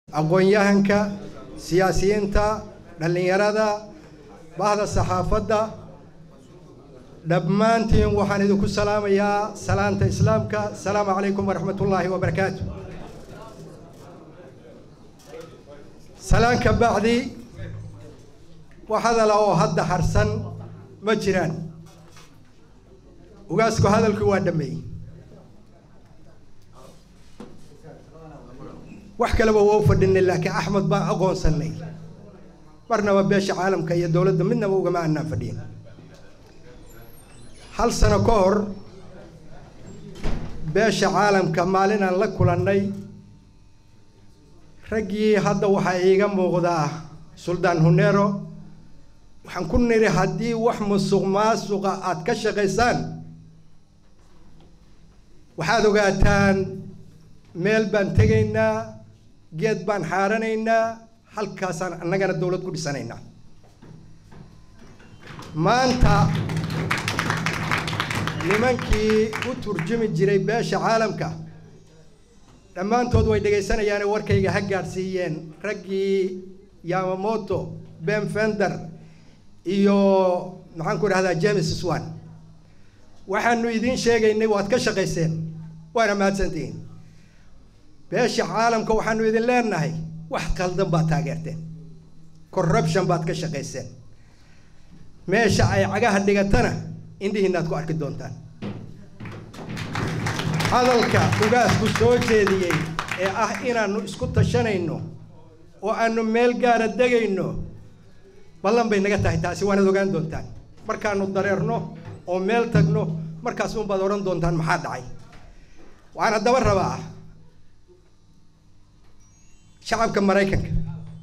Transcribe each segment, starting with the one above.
aqoon-yahanka siyaasiyiinta dhallinyarada bahda saxaafadda dhammaantiin waxaan idinku salaamayaa salaanta islaamka asalaamu calaykum waraxmat ullaahi wabarakaatu salaan ka bacdi wax hadala oo hadda harsan ma jiraan ugaasku hadalkii waa dhameeyey wax kaleba waa u fadhinay laakiin axmed baan aqoonsanay marnaba beesha caalamka iyo dowladda midnaba ugama aanaan fadhiyin hal sano ka hor beesha caalamka maalinaan la kulannay raggii hadda waxaa iiga muuqdaa suldaan huneero waxaan ku nidhi haddii wax musuq maasuqa aada ka shaqaysaan waxaad ogaataan meel baan tegaynaa geed baan xaaranaynaa halkaasaan annagana dowlad ku dhisanaynaa maanta nimankii u turjumi jiray beesha caalamka dhammaantood way dhegaysanayaane warkayga ha gaadhsiiyeen raggii yamamoto ben fender iyo maxaan ku idhahdaa james swan waxaanu idiin sheegaynay waad ka shaqayseen waana mahadsantihiin beesha caalamka waxaanu idin leenahay wax qaldan baad taageerteen corruption baad ka shaqayseen meesha ay cagaha dhigatana indhihiinaad ku arki doontaan hadalka ugaasku soo jeediyey ee ah inaannu isku tashanayno oo aanu meel gaara degayno ballan bay naga tahay taasi waanaad ogaan doontaan markaanu dareerno oo meel tagno markaas unbaad odhan doontaan maxaa dhacay waxaan haddaba rabaa shacabka maraykanka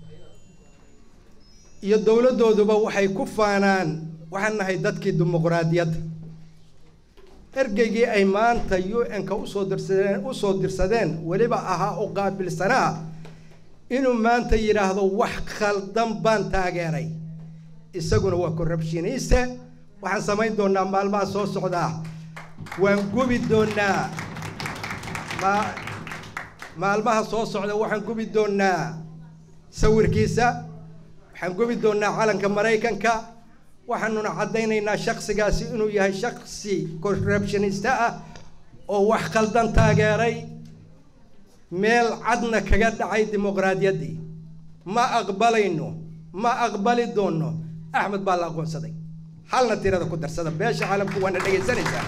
iyo dowladdooduba waxay ku faanaan waxaan nahay dadkii dimuqraadiyadda ergeygii ay maanta u n-ka usoo dirsadeen usoo dirsadeen weliba ahaa oo qaabilsanaa inuu maanta yidhaahdo wax khaldan baan taageeray isaguna waa corruptioniste waxaan samayn doonaa maalmaha soo socdaa waan gubi doonaa ma maalmaha soo socda waxaan gubi doonaa sawirkiisa waxaan gubi doonaa calanka maraykanka waxaanuna caddaynaynaa shaksigaasi inuu yahay shaksi corruptioniste ah oo wax khaldan taageeray meel cadna kaga dhacay dimuqraadiyaddii ma aqbalayno ma aqbali doono axmed baa la aqoonsaday halna tirada ku darsada beesha caalamku waana dhegaysanaysaa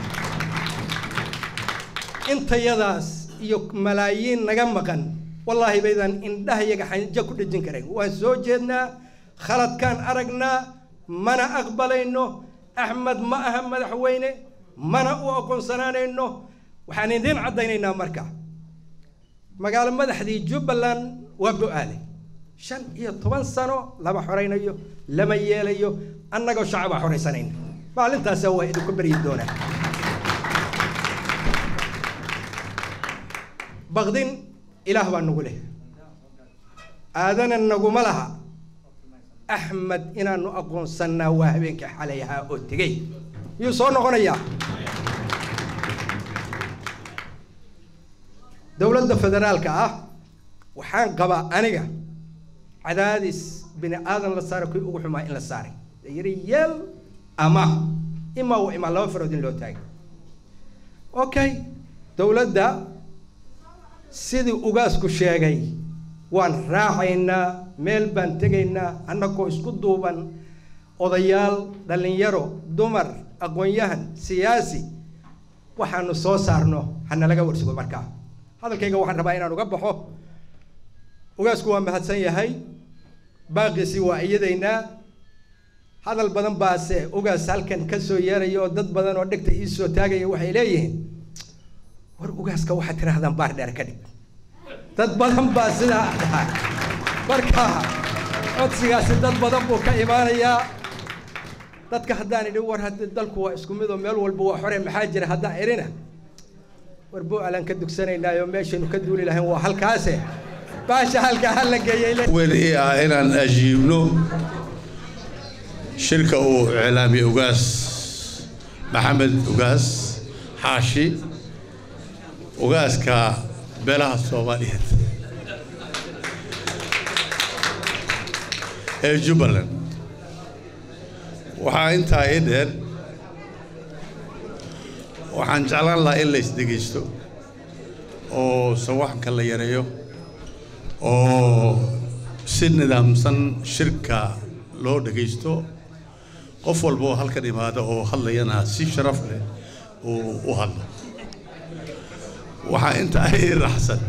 intayadaas iyo malaayiin naga maqan wallaahi baydaan indhahayaga xanjo ku dhejin karayn waan soo jeednaa khaladkaan aragnaa mana aqbalayno axmed ma aha madaxweyne mana u aqoonsanaanayno waxaan idiin caddaynaynaa marka magaalo madaxdii jubbaland waa bo-aale shan iyo toban sano lama xoraynayo lama yeelayo annagoo shacabaa xoraysanayna maalintaasa waa idinku beryi doonaa baqdin ilaah baa nagu leh aadana naguma laha axmed inaanu aqoonsannaa waa habeenkii xalay ahaa oo tegey yuu soo noqonayaa dowladda federaalka ah waxaan qabaa aniga cadaadis bini aadan la saara kuwii ugu xumaa in la saaray yiri yeel ama imaa wa imaa laba farood in loo taagay okay dowladda sidii ugaasku sheegay waan raacaynaa meel baan tegaynaa annagoo isku duuban odayaal dhallinyaro dumar aqoon-yahan siyaasi waxaanu soo saarno hanalaga warsugo markaa hadalkayga waxaan rabaa inaan uga baxo ugaasku waa mahadsan yahay baaqiisi waa iyadaynaa hadal badan baase ugaas halkan ka soo yeeraya oo dad badan oo dhegta ii soo taagaya waxay leeyihiin war ugaaska waxaad tidhaahdaan baar dheer ka dhig dad badan baa sidaa dhaha marka codsigaasi dad badan buu ka imaanayaa dadka haddaan idhi war haddi dalku waa isku mid oo meel walba waa xore maxaa jira haddaan idhina war bo-alaan ka dugsanaynaayo meeshaynu ka duuli lahayn waa halkaase baasha halkaa ha la geeyey weli ah inaan ajiibno shirka uu iclaamiyey ugaas maxamed ugaas xaashi ugaaska beelaha soomaaliyeed ee jubbaland waxaa intaa ii dheer waxaan jeclaan lahaa in la isdhegaysto oo sawaxanka la yareeyo oo si nidaamsan shirka loo dhegaysto qof walba oo halkan imaado oo hadlayana si sharaf leh uu u hadlo waxaa intaa ii raxsan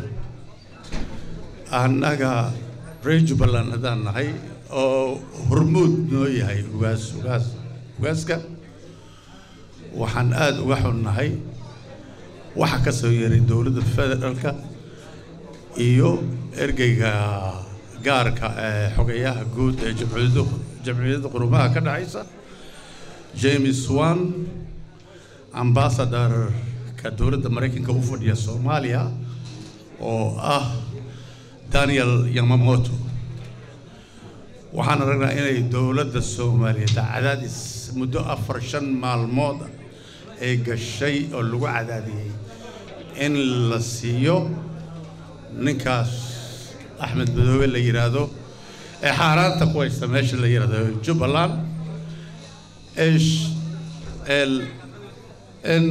annaga reer jubbaland haddaan nahay oo hormuud noo yahay ugaas ugaas ugaaska waxaan aada uga xunnahay waxa ka soo yeeray dowladda federaalka iyo ergeyga gaarka ee xogayaha guud ee jamciyadda jamciyadda qurumaha ka dhexaysa james wan ambassador-ka dowladda maraykanka u fadhiya soomaaliya oo ah daniel yamamoto waxaan aragnaa inay dowladda soomaaliyeed cadaadis muddo afar shan maalmood ay gashay oo lagu cadaadiyey in la siiyo ninkaas axmed madoobe la yidhaahdo ee xaaraanta ku haysta meesha la yidhaahdo jubbaland esh el in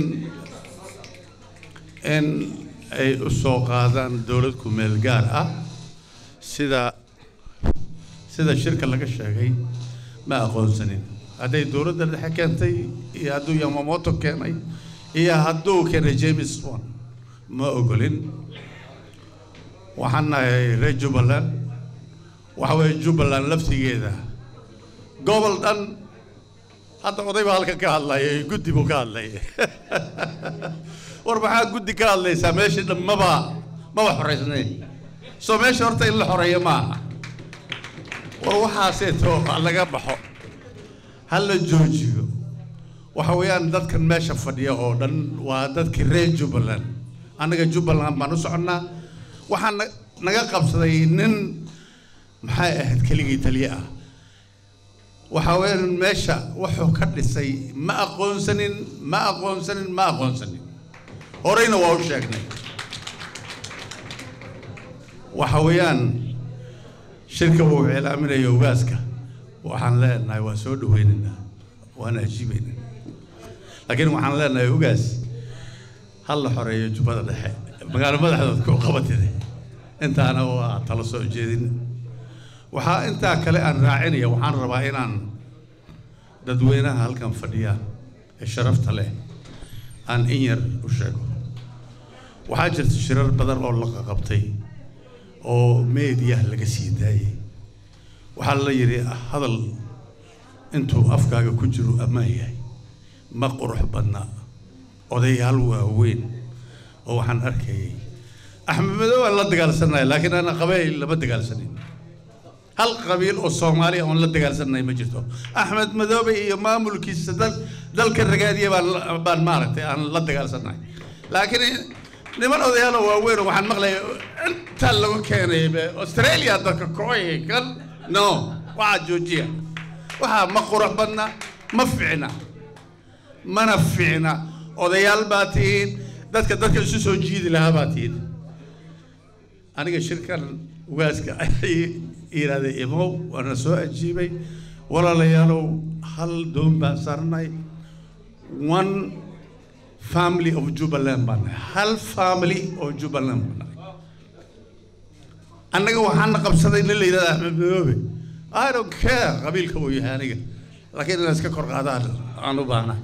in ay u soo qaadaan dowlad ku meel gaar ah sida sida shirka laga sheegay ma aqoonsanin hadday dowladda dhexe keentay iyo hadduu yamamoto keenay iyo hadduu keenay james wan ma ogolin waxaan nahay reer jubbaland waxa weeye jubbaland laftigeeda gobol dhan hadda oday baa halkan ka hadlaya guddi buu ka hadlaya war maxaa guddi ka hadlaysaa meeshii dhan maba maba xoraysnayn soo meesha horta in la xoreeyo maaha war waxaaseeto laga baxo ha la joojiyo waxa weeyaan dadkan meesha fadhiya oo dhan waa dadkii reer jubbaland annaga jubbaland baan u soconnaa waxaa na naga qabsaday nin maxay ahayd keligii taliye ah waxa weeyaan meesha wuxuu ka dhisay ma aqoonsanin ma aqoonsanin ma aqoonsanin horeyna waa u sheegnay waxa weeyaan shirka uu iclaaminayo ogaaska waxaan leenahay waa soo dhaweynaynaa waana ajiibaynaa laakiin waxaan leenahay ogaas hal la xoreeyo jubbada dhexe magaalo madaxdood ku qabatide intaana waa tala soo jeedin waxaa intaa kale aan raacinaya waxaan rabaa inaan dadweynaha halkan fadhiya ee sharafta leh aan in yar u sheego waxaa jirta shirar badan oo la qabtay oo meediyaha laga sii daayay waxaa la yidhi hadal intuu afkaaga ku jiro ammaan yahay ma qurux badna odayaal waaweyn oo waxaan arkayay axmed madow aan la dagaalsanaya laakiin ana qabayl lama dagaalsanin hal qabiil oo soomaaliya oon la dagaalsanay ma jirto axmed madoobe iyo maamulkiisa dal dalka ragaadiya baan baan maaragtay aan la dagaalsanay laakiin niman odayaalo waaweyn oo waxaan maqlaya inta lagu keenay australia dadka kooy kan no waxaa joojiya waxaa ma qurux badna ma ficna mana ficna odayaal baa tihiin dadka dadka isu soo jiidi lahaa baa tihiin aniga shirkan ugaaska yidhaahday imow waana soo ajiibay walaalayaalow hal doon baan saarnay one family of jubbaland baan nahay hal family oo jubbaland baan nahay annaga waxaana qabsaday nin la yidhahda axmed madoobe i don't care qabiilka uu yahay aniga laakiin inaan iska kor qaadaan aan u baahnahay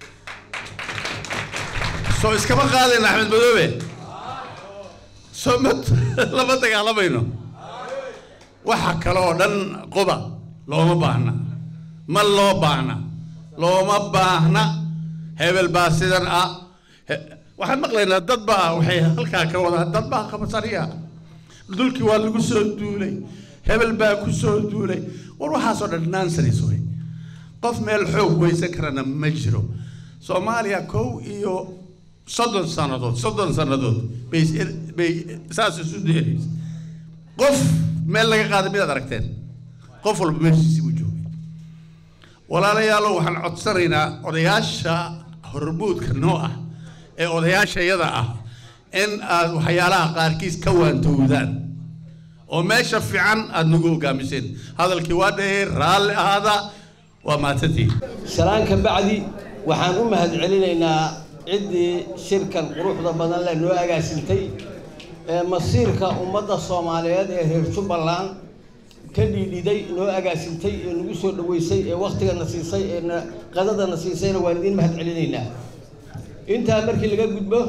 soo iskama qaadayn axmed madoobe soo ma lama dagaalamayno waxa kale oo dhan quba looma baahna ma loo baahna looma baahna hebel baa sidan ah waxaan maqlaynaa dad baa waxay halkaa ka wadaan dad baa qabsaniya dulkii waa lagu soo duulay hebel baa ku soo duulay war waxaasoo dhan nonsense way qof meel xoog weysan karana ma jiro soomaaliya kow iyo soddon sannadood soddon sannadood bay bay saas isu deeraysa qof meel laga qaaday midaad aragteen qof walba meeshiisii buu joogay walaalayaalow waxaan codsanaynaa odayaasha hormuudka noo ah ee odayaasha yada ah in aad waxyaalaha qaarkiis ka waantowdaan oo meesha fiican aada nagu hogaamiseen hadalkii waa dheer raalli ahaada waa mahadsantihiin salaan ka bacdi waxaan u mahad celinaynaa ciddii shirkan quruxda badan leh noo agaasintay ee masiirka ummadda soomaaliyeed ee reer jubbaland ka dhiidhiday noo agaasintay ee nagu soo dhaweysay ee waktigana siisay ee na qadadana siisayna waan idiin mahad celinaynaa intaa markii laga gudbo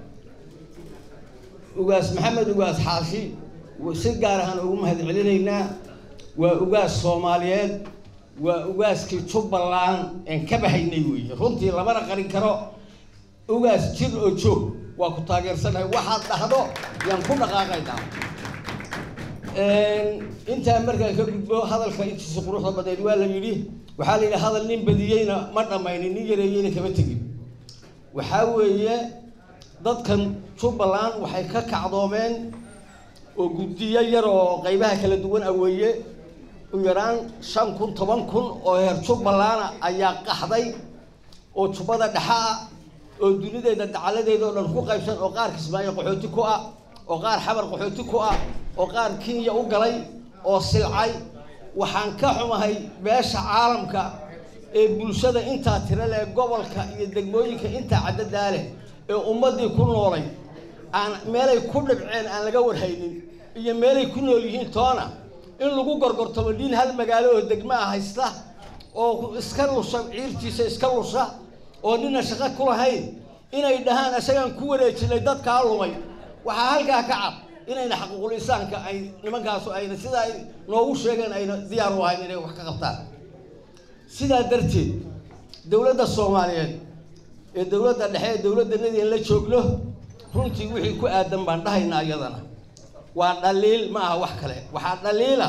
ugaas maxamed ugaas xaashi si gaar ahaan ugu mahad celinaynaa waa ugaas soomaaliyeed waa ugaaskii jubbaland een ka bahaynay weeye runtii lamana qarin karo ugaas jir oo joog waa ku taageersanahay waxaad dhahdo yaan ku dhaqaaqaynaa intaa markaan ka gudbo hadalka intiisa quruxda badeed waa la yidhi waxaa la yidhi hadal nin badiyeyna ma dhammaynin nin yareeyeyna kama tegin waxaa weeye dadkan jubbaland waxay ka kacdoomeen oo guddiyo yar oo qaybaha kala duwan aweeye u yaraan shan kun toban kun oo heer jubbalana ayaa qaxday oo jubbada dhexa ah oo dunideeda dacaladeeda oo dhan ku qaybsan oo qaar kismaayo qaxooti ku ah oo qaar xabar qaxooti ku ah oo qaar kenya u galay oo silcay waxaan ka xumahay beesha caalamka ee bulshada intaa tira leh gobolka iyo degmooyinka intaa caddadaa leh ee ummaddii ku noolay aan meelay ku dhibceen aan laga warhaynin iyo meelay ku nool yihiin toona in lagu gorgortamo nin hal magaalo oo degma ah haysta oo iska lusha ciirtiisa iska lusha oo nina shaqo ku lahayn inay dhahaan isagaan ku wareejinay dadkaa lumay waxaa halkaa ka cad inayna xaquuqul insaanka ay nimankaasu ayna sidaa ay noogu sheegeen ayna diyaar u ahayn inay wax ka qabtaan sidaa darteed dowladda soomaaliyeed ee dowladda dhexe ee dowladdanadii in la joogno runtii wixii ku aadan baan dhahaynaa iyadana waa dhaliil ma aha wax kale waxaa dhaliila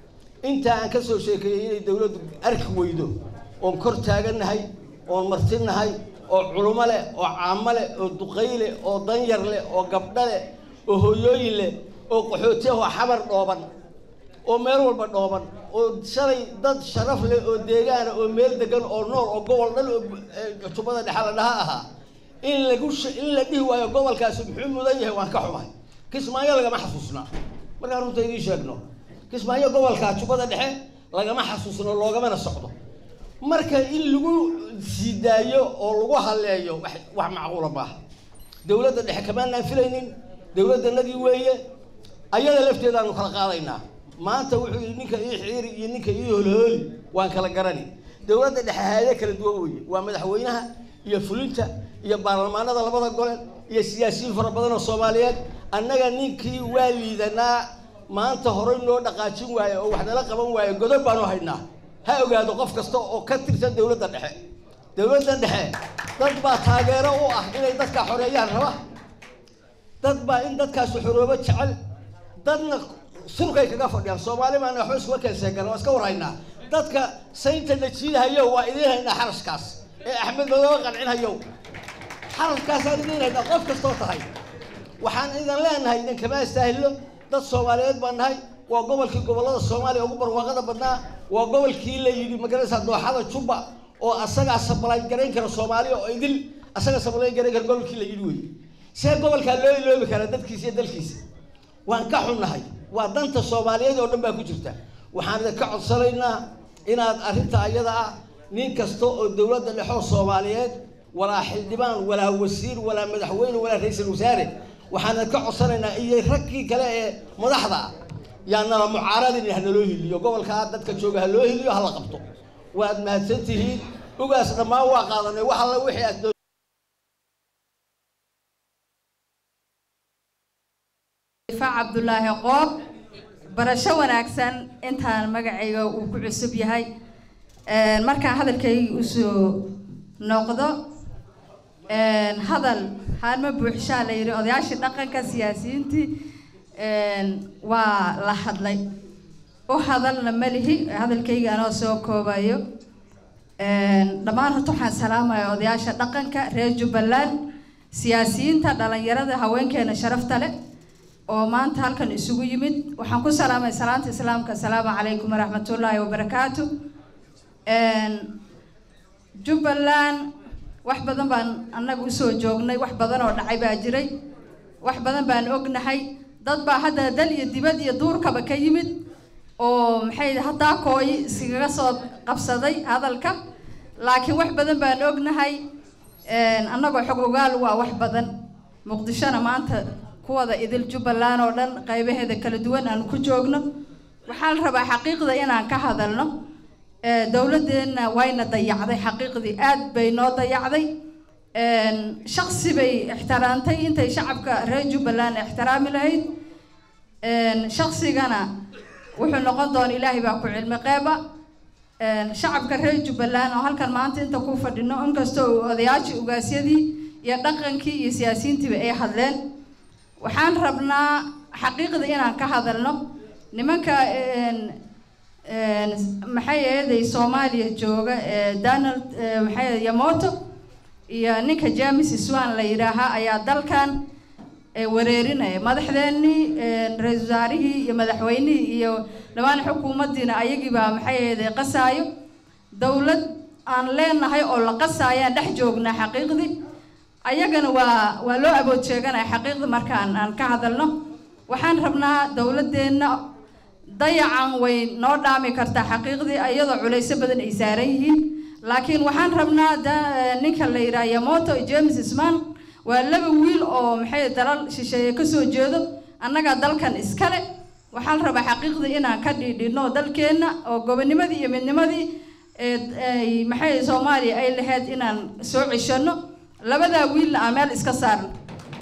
intaa aan ka soo sheekeeyey inay dowladdu arki weydo oon kor taagannahay oon martinahay oo culumo leh oo caamo leh oo duqay leh oo danyar leh oo gabdho leh oo hooyooyin leh oo qaxooti ah oo xabar dhooban oo meel walba dhooban oo shalay dad sharaf leh oo deegaana oo meel degan oo nool oo gobol dhan oo jubbada dhexe la dhaha ahaa in lagu in la dhihi waayo gobolkaasi muxuu mudan yahay waan ka xumahay kismaayo lagama xasuusna markaan runta idiin sheegno kismaayo gobolka jubbada dhexe lagama xasuusno loogamana socdo marka in lagu sii daayo oo lagu halleeyo wax wax macquula maaha dowladda dhexe kamaanaan filaynin dowladdanadii weeye ayada lafteedaanu kala qaadaynaa maanta wuxuu yidhi ninka ii xiiri iyo ninka ii holhooli waan kala garani dowladda dhexe hayade kala duwan weeye waa madaxweynaha iyo fulinta iyo baarlamaanada labada gole iyo siyaasiyiin fara badan oo soomaaliyeed annaga ninkii waa liidanaa maanta horey noo dhaqaajin waaye oo wax nala qaban waaye godob baanu haynaa ha ogaado qof kasta oo ka tirsan dowladda dhexe dowladda dhexe dad baa taageero u ah inay dadka xoreeyaan raba dad baa in dadkaasi xoroobo jecel dadna sulkay kaga fadhiyaan soomaali baana waxba iskuma keenseegan waa iska warhaynaa dadka saynta najiidahayo waa idiin haynaa xarashkaas ee axmed madoobe qancinhayo xarashkaasaan idiin haynaa qof kastoo tahay waxaan idin leenahay idinkama istaahilo dad soomaaliyeed baan nahay waa gobolkii gobollada soomaaliya ugu barwaaqada badnaa waa gobolkii la yidhi magaraysaa dooxada jubba oo asagaa sabalayn garayn kara soomaaliya oo idil asaga sabalayn garayn kara gobolkii la yidhi wey see gobolkaa loo iloobi karaa dadkiisa iyo dalkiisa waan ka xunnahay waa danta soomaaliyeed oo dhan baa ku jirta waxaan idinka codsanaynaa inaad arrinta ayada ah nin kasta oo dowladda dhexoo soomaaliyeed walaa xildhibaan walaa wasiir walaa madaxweyne walaa ra-iisul wasaare waxaan idinka codsanaynaa iyo raggii kale ee madaxda ah yaa nala mucaaradin ha naloo hiliyo gobolkaa dadka jooga ha loo hiliyo hala qabto waad mahadsan tihiin ugaas dhammaan waa qaadanay wax alla wixii aad cabdulaahi qoob barasho wanaagsan intaan magacayga uu ku cusub yahay markaan hadalkayga usoo noqdo hadal haalma buuxshaa la yidhi odayaashii dhaqanka siyaasiyiintii waa la hadlay u hadalna malihi hadalkayga anoo soo koobayo dhammaan horta waxaan salaamaya odayaasha dhaqanka reer jubbaland siyaasiyiinta dhalinyarada haweenkeena sharafta leh oo maanta halkan isugu yimid waxaan ku salaamay salaanta islaamka asalaamu calaykum waraxmatullaahi wabarakaatu jubbaland wax badan baan annaga usoo joognay wax badan oo dhacay baa jiray wax badan baan ognahay dad baa hadda dal iyo dibad iyo duurkaba ka yimid oo maxay haddaa kooyi iskaga soo qabsaday hadalka laakiin wax badan baan ognahay annagoo xog ogaal waa wax badan muqdishona maanta kuwada idil jubbaland oo dhan qaybaheeda kala duwan aan ku joogno waxaa la rabaa xaqiiqda inaan ka hadalno dowladeenna wayna dayacday xaqiiqdii aad bay noo dayacday shaksi bay ixtiraamtay intay shacabka reer jubbaland ixtiraami lahayd shaksigana wuxuu noqon doona ilaahay baa ku cilmi qeeba shacabka reer jubbaland oo halkan maanta inta ku fadhino inkastoo odayaashii ugaasyadii iyo dhaqankii iyo siyaasiyiintiiba ay hadleen waxaan rabnaa xaqiiqda inaan ka hadalno nimanka maxay ahaday soomaaliya jooga donald maxay yamoto iyo ninka james swan la yidhaahaa ayaa dalkan wareerinaya madaxdeenii ra-isul wasaarihii iyo madaxweynihii iyo dhammaan xukuumaddiina ayagiibaa maxay ahaday qasaayo dowlad aan leenahay oo la qasaayaan dhex joognaa xaqiiqdii ayagana waa waa loo abood sheeganaya xaqiiqda markaan aan ka hadalno waxaan rabnaa dowladeenna dayacan way noo dhaami kartaa xaqiiqdii iyadoo culayso badan ay saaran yihiin laakiin waxaan rabnaa ninka la yidhaha yamoto james sman waa laba wiil oo maxay dalal shisheeye kasoo jeedo annagaa dalkan iskale waxaa la rabaa xaqiiqdii inaan ka dhiidhino dalkeenna oo gobonimadii iyo midnimadii ay maxay soomaaliya ay lahayd inaan soo ceshano labadaa wiilna aan meel iska saarno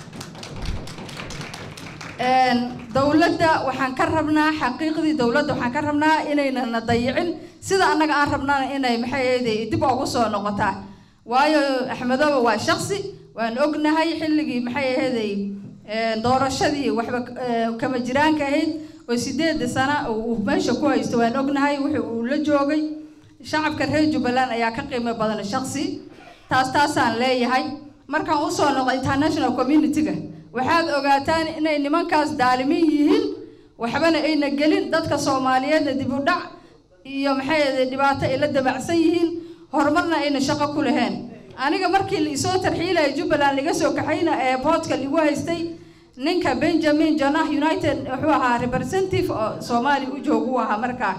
dowladda waxaan ka rabnaa xaqiiqdii dowladda waxaan ka rabnaa inaynana dayicin sida annaga aan rabnana inay maxay ahayday dib ugu soo noqotaa waayo axmedooba waa shaksi waan ognahay xilligii maxay ahayday doorashadii waxba kama jiraanka ahayd oo sideeda sana uu meesha ku haysto waan ognahay wuxuu uu la joogay shacabka reer jubbaland ayaa ka qiimo badan shaksi taas taasaan leeyahay markaan usoo noqo international community-ga waxaad ogaataan inay nimankaas daalimin yihiin waxbana ayna gelin dadka soomaaliyeedna dib u dhac iyo maxay dhibaato ay la dabacsan yihiin horumarna ayna shaqo ku laheen aniga markii la isoo tarxiilaya jubbaland laga soo kaxayna ee boodka lagu haystay ninka benjamin jonah united wuxuu ahaa representative oo soomaaliya u joog u ahaa markaa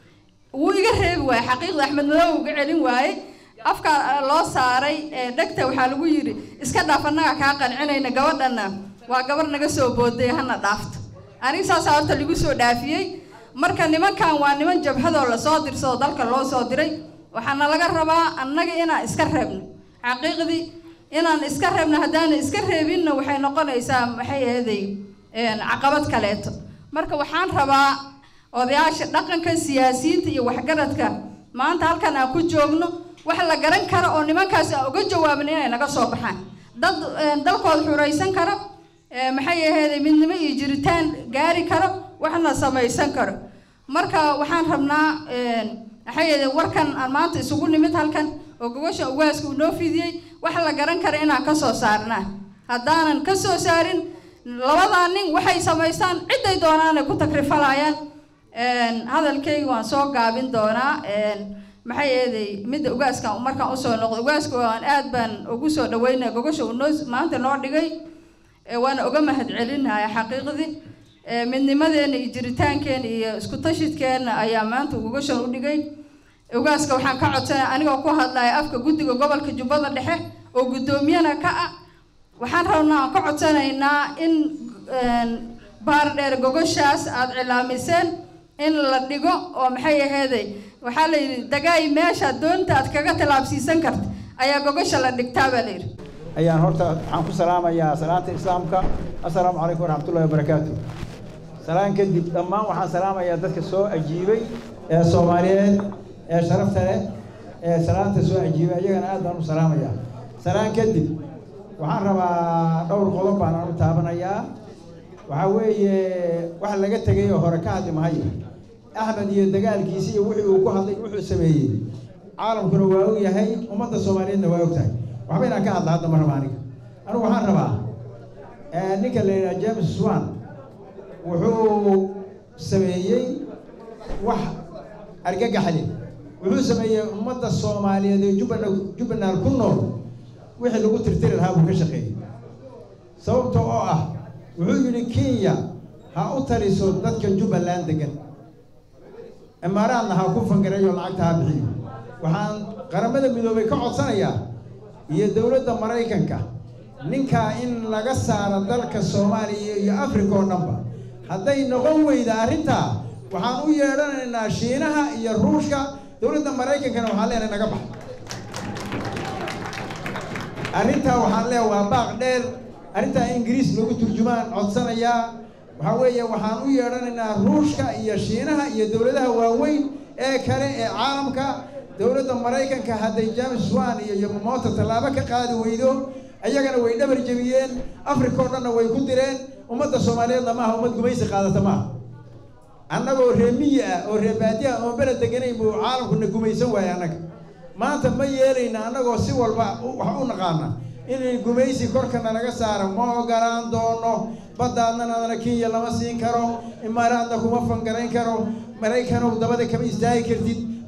wuu iga reebi waaye xaqiiqda axmed madow uga celin waaye afka loo saaray dhegta waxaa lagu yidhi iska dhaaf annaga kaa qancinayna gabadhana waa gabar naga soo booday hana dhaafto aniga saasaa horta lagu soo dhaafiyey marka nimankan waa niman jabhadoo lasoo dirsado dalka loo soo diray waxaana laga rabaa annaga inaan iska reebno xaqiiqdii inaan iska reebno haddaana iska reebinna waxay noqonaysaa maxay ahaday caqabad kaleeto marka waxaan rabaa odayaasha dhaqanka siyaasiyiinta iyo waxgaradka maanta halkan aan ku joogno wax la garan karo oo nimankaas aan uga jawaabin inay naga soo baxaan dad dalkooda xuraysan karo maxay ahayd midnimo iyo jiritaan gaari karo waxna samaysan karo marka waxaan rabnaa maxay ahayd warkan aan maanta isugu nimid halkan oo gogosha ugaaska uu noo fidiyey wax la garan karo inaan kasoo saarnaa haddaanan kasoo saarin labadaa nin waxay samaystaan ciday doonaanay ku takrifalayaan hadalkayga waan soo gaabin doonaa maxay eeday midda ugaaskan markaan usoo noqdo ugaaska waan aad baan ugu soo dhaweynaya gogosha uu noo maanta noo dhigay waana uga mahad celinaya xaqiiqdii midnimadeena iyo jiritaankeena iyo isku tashidkeena ayaa maanta gogoshan u dhigay ugaaska waxaan ka codsanaya anigoo ku hadlaya afka guddiga gobolka jubbada dhexe oo guddoomiyana ka ah waxaan rabnaa aan ka codsanaynaa in baardheer gogoshaas aada cilaamiseen in la dhigo oo maxay aheeday waxaa la yidhi dagaay meesha doonta aad kaga tallaabsiisan karta ayaa gogosha la dhigtaa baa la yidhi ayaan horta waxaan ku salaamayaa salaanta islaamka assalaamu calaykum waraxmatullahi wabarakaatu salaan kadib dhammaan waxaan salaamayaa dadka soo ajiibay ee soomaaliyeed ee sharafta leh ee salaanta soo ajiibay ayagana aad baan u salaamayaa salaan kadib waxaan rabaa dhowr qodob baan u taabanayaa waxaa weeye wax laga tegay oo hore ka hadli mahayo axmed iyo dagaalkiisi iyo wixii uu ku hadlay wuxuu sameeyey caalamkuna waa og yahay ummadda soomaaliyeedna waa og tahay waxba inaan ka hadla hadda ma raba aniga anigu waxaan rabaa ninka la yidhaha james swan wuxuu sameeyey wax argagaxle wuxuu sameeyey ummadda soomaaliyeed ee jubbana jubbaland ku nool wixii lagu tirtiri lahaa buu ka shaqeeyey sababta oo ah wuxuu yidhi kenya ha u taliso dadka jubbaland degan imaaraadna ha ku fangareeyo lacagta ha bixiyo waxaan qaramada midoobay ka codsanayaa iyo dowladda maraykanka ninkaa in laga saaro dalka soomaaliya iyo africa oo dhanba hadday noqon weyda arrintaa waxaan u yeedhanaynaa shiinaha iyo ruushka dowladda maraykankana waxaan leenahay naga bax arrintaa waxaan leeyahay waa baaq dheer arrintaa ingiriis lagu turjumaan codsanayaa waxaa weeye waxaan u yeedhanaynaa ruushka iyo shiinaha iyo dowladaha waaweyn ee kale ee caalamka dowladda maraykanka hadday james wan iyo yomamoto tallaabo ka qaadi weydo ayagana way dhabar jebiyeen africa oo dhanna way ku direen ummadda soomaaliyeedna maaha ummad gumaysi qaadata maaha annagoo ree miyi ah oo ree baadiya oo bele deganayn buu caalamkuna gumaysan waayay annaga maanta ma yeelayna annagoo si walba wax u naqaana inay gumaysi korkana laga saaro ma ogolaan doono baddaadnanadana kenya lama siin karo imaaraadna kuma fangarayn karo maraykanow dabada kama istaagi kartid